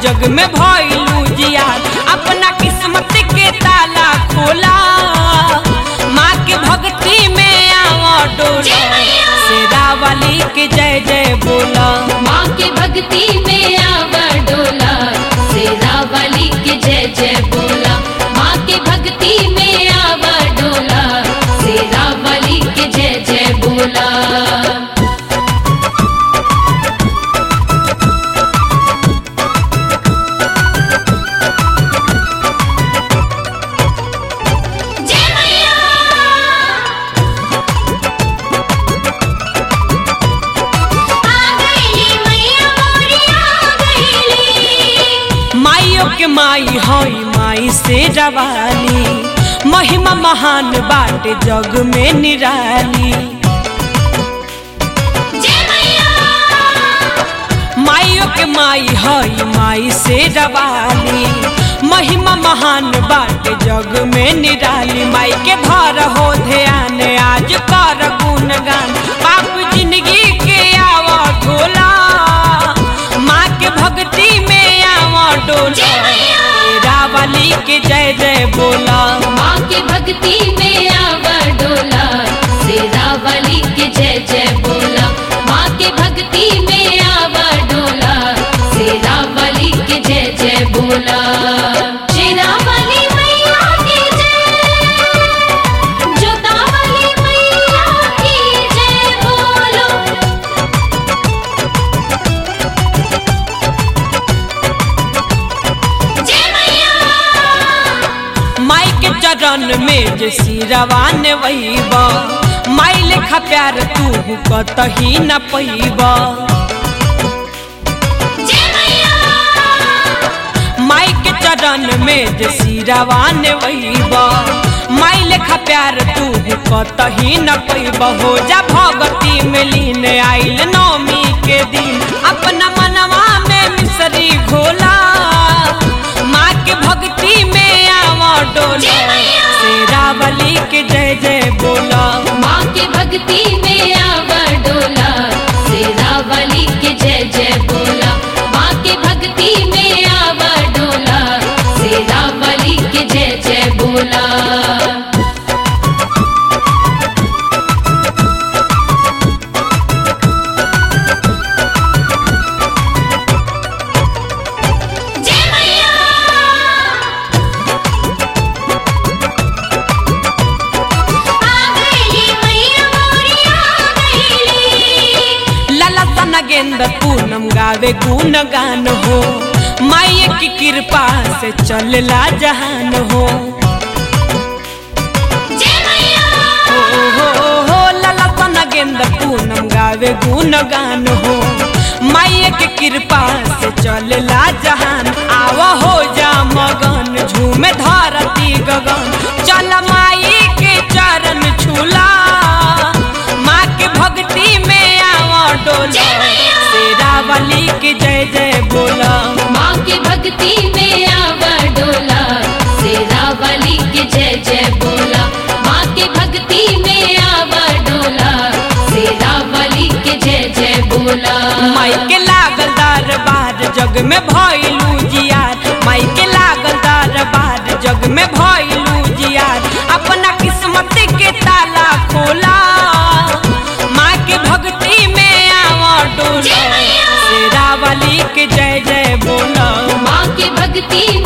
जग में भइलू जिया अपना किस्मत के ताला खोला माँ के भक्ति में आवा डोला शेरा वाली के जय जय बोला माँ के भक्ति में आवा डोला शेरा वाली के जय जय बोला माँ के भक्ति में आवा डोला शेरा वाली के जय जय बोला जय मैया आ गईली मैया मोरी आ गईली माइयों के माई हई माई से रवाली महिमा महान बाटे जग में निराली जय मैया माइयों के माई हई माई से रवाली महिमा महान बाटे जग में निराली माई के धर हो ध्यान आज कर गुणगान पाप जिंदगी के आवा ढोला माँ के भक्ति में आवा डोला जय मैया। रावली के जय जय बोला माँ के भक्ति में आवा डोला शेरा वाली के जय जय बोला माँ के भक्ति में आवा डोला शेरा वाली के जय जय बोला शेरा वाली मैया की जय जोता वाली मैया की जय बोलो जय मैया माई के चरण में जे सिरवान वहीबा माई लेखा प्यार तू कतही न पैबा जय मैया माई के चरण में जे सिरवान वहीबा माई लेखा प्यार तू कतही न पैबा हो जा भगती में लीन आइल नौमी के दिन अपना मनवा में मिसरी घोला माँ के भक्ति में आवा डोला जय मैया। शेरावली के जय जय बोला माँ के भक्ति में आवा डोला शेरा वाली के जय जय बोला माँ के भक्ति में आवा डोला शेरा वाली के जय जय बोला जय मैया आ गईली मैया मोरी आ गईली लला तना गेंद पूनम गावे गुण गान हो माई की कृपा से चलला जहान हो जय मैया हो हो हो लला तना गेंद पूनम गावे गुण गान हो माई की कृपा से चलला जहान आवा हो जा मगन झूमे धरती गगन चल माई के चरण छूला माँ के भक्ति में आवा डोला जय मैया। शेरावली के जय जय बोला माँ के भक्ति में आवा डोला शेरा वाली के जय जय बोला माँ के भक्ति में आवा डोला शेरा वाली के जय जय बोला माई के लागल दरबार जग में भइलू जियार माई के लागल दरबार जग में भइलू जियार अपना किस्मत के ताला खोला माँ के भक्ति में आवा डोला जय मैया। शेरावली के जय जय बोला माँ के भक्ति